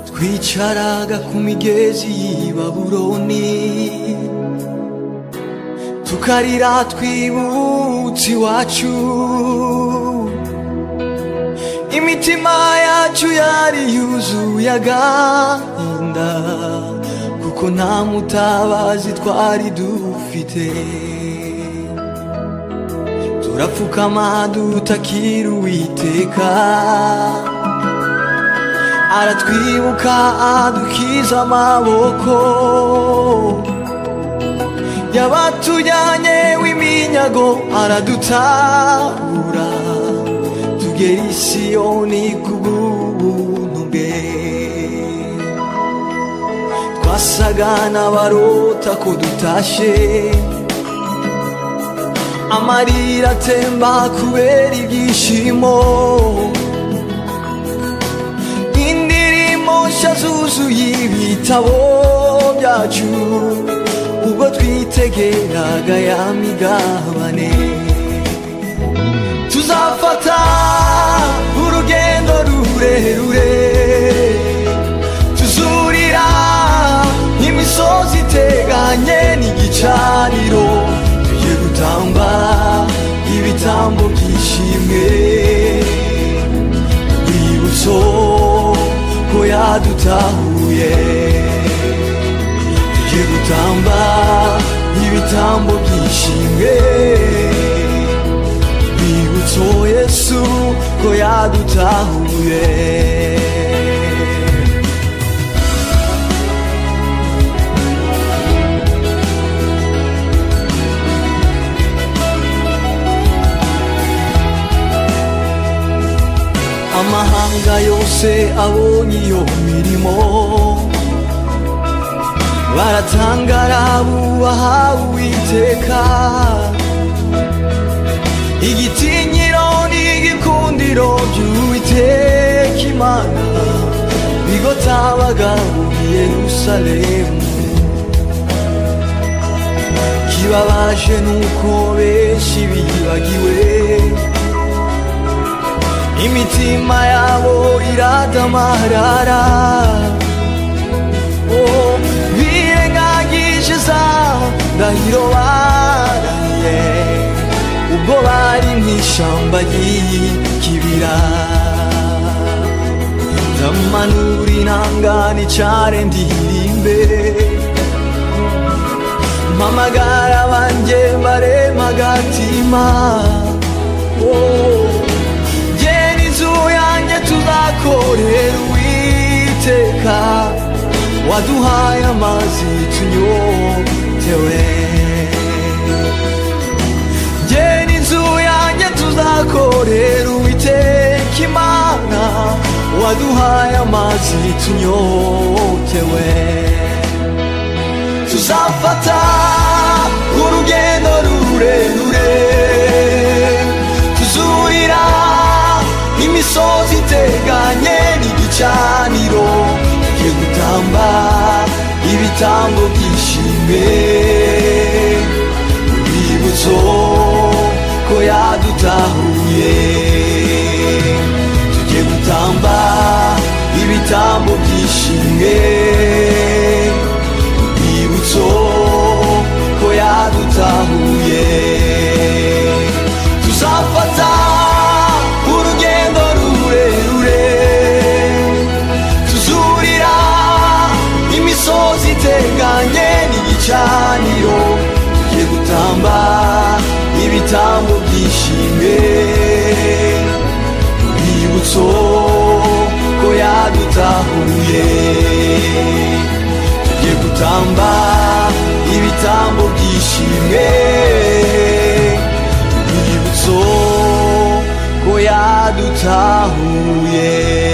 twicaraga ku migezi y'i baburoni tukarira twibutse iwacu imitima yacu yari yuzuye agahinda kuko nta mutabazi twari dufite turapfukama dutakira uwiteka aratwibuka adukiza amaboko yabatujyanye w'iminyago aradutabura tugera i siyoni kubw'ubuntu bwe twasaga n'abarota ko dutashye amarira atemba kubera ibyishimo nshya zuzuye ibitabo byacu ubwo twitegeraga ya migabane tuzafata urugendo rurerure tuzurira imisozi iteganye n'igicaniro tugiye gutamba ibitambo byishimwe urwibutso ko yadutahuye tugiye gutamba ibitambo byishimwe bibutso yesu ko yadutahuye amahanga yose abonye iyo mirimo baratangara bubaha uwiteka igitinyiro n'igikundiro by'uwiteka imana bigotabaga muri yerusalemu kibabaje nuko benshi bibagiwe imitima yabo iradamarara oh, birengagisheza ndahiro baraye ubwo bari mu ishyamba ry'ikibira ndamanura inanga nicare ndirimbe mpamagara banjye maremagatima oh. tuzakorera uwiteka waduhaye amazi tunyotewe ngena inzu yanjye tuzakorera uwiteka imana waduhaye amazi tunyotewe tuzafata urugendo rurerure tuzurira imisozi iteganye n'igicaniro tugiye gutamba ibitambo byishimwe urwibutso ko yadutahuye tugiye gutamba ibitambo byishimwe urwibutso ko yadutahuye tuzafata urugendo rurerure tuzurira imisozi iteganye n'igicaniro tugiye gutamba ibitambo byishimwe urwibutso ko yadutahuye tugiye gutamba ibitambo byishimwe urwibutso ko yadutahuye